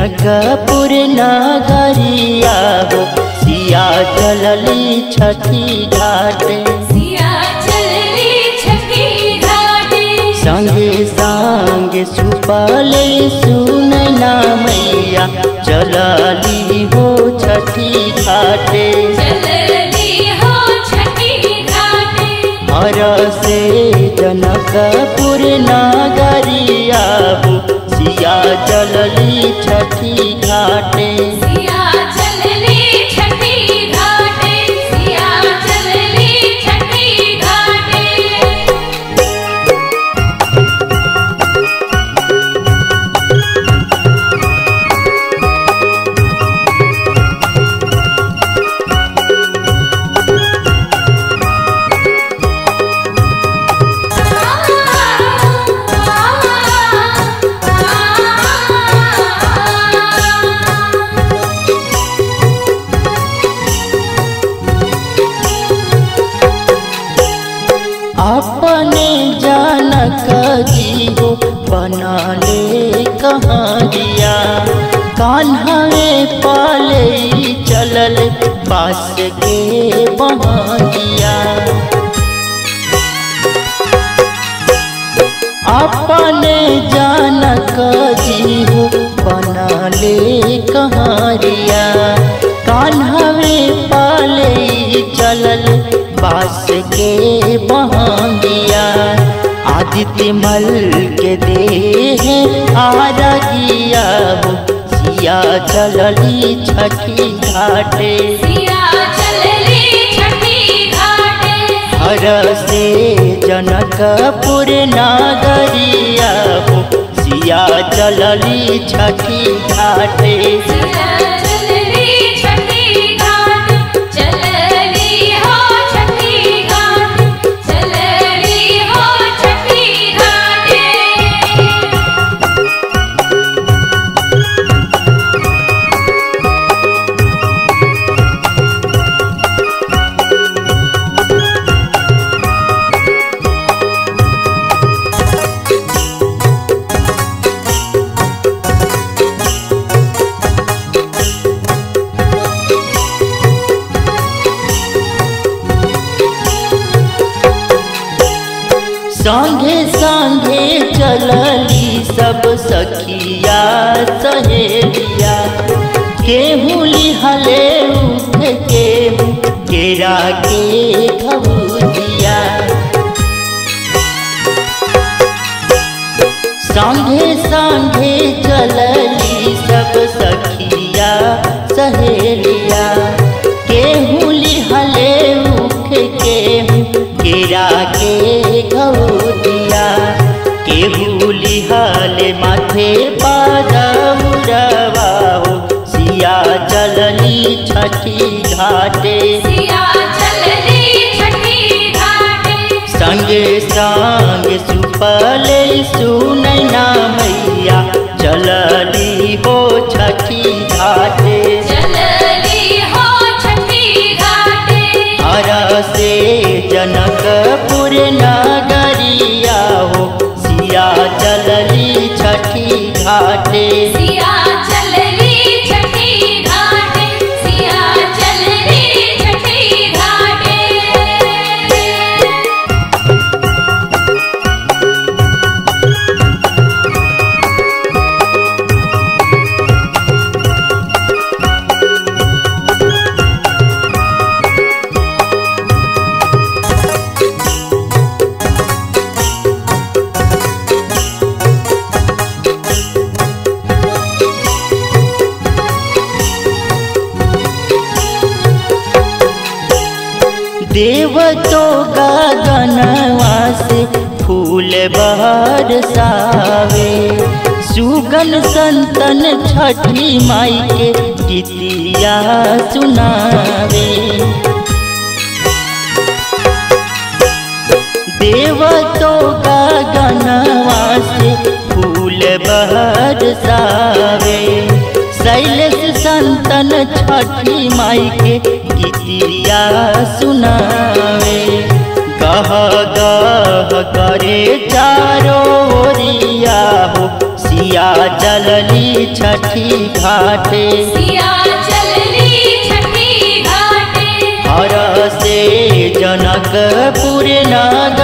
जनकपुर नगरिया हो सिया चलली छठी घाटे सिया चलली छठी घाटे संगे संगे सुपले सुनैना मैया चलली हो छठी घाटे चलली हो छठी घाटे हर से जनकपुर नगरिया हो सिया चलली छठी घाटे सिया चलली छठी घाटे सिया चलली छठी घाटे अपने जनक जी हो बना ले कहानिया कान्हवे पाले चलल पास के बहानिया अपने जनक जी हो बना ले कहानिया कान्हवे पाले चलल बास के बहानिया आदित्य मल के देह आरगिया हो सिया चलली छठी घाटे सिया चलली छठी घाटे हर से जनकपुर नागरिया हो सिया चलली छठी घाटे सिया चलली छठी घाटे चलली हो छठी घाटे चलली हो छठी घाटे संगे संगे चलली सब सखिया सहेलिया केहू लिहले उठ केहू केरा के घबूदिया संगे संगे चलली सब सखिया सहेलिया केहू लिहले उठ केहू केरा के घबूदिया केहू लिहले माथे पादमुरवा हो सिया चलली छठी घाटे सिया चलली छठी घाटे संगे संग सुपले सुनैना मैया चलली हो छठी घाटे चलली हो छठी घाटे हर से जनकपुर नगरिया हो सिया चलली छठी घाटे सिया चलली छठी घाटे सिया चलली छठी घाटे देव तो गगनवा से फूल बरसावे सुगन संतन छठी माई के गीतिया सुनावे देव तो गगनवा से फूल बरसावे शैलेश संतन छठी माई के गीतिया सुनावे गह गह करे चारो ओरिया हो सिया सिया चलली छठी घाटे सिया चलली छठी घाटे हर से जनकपुर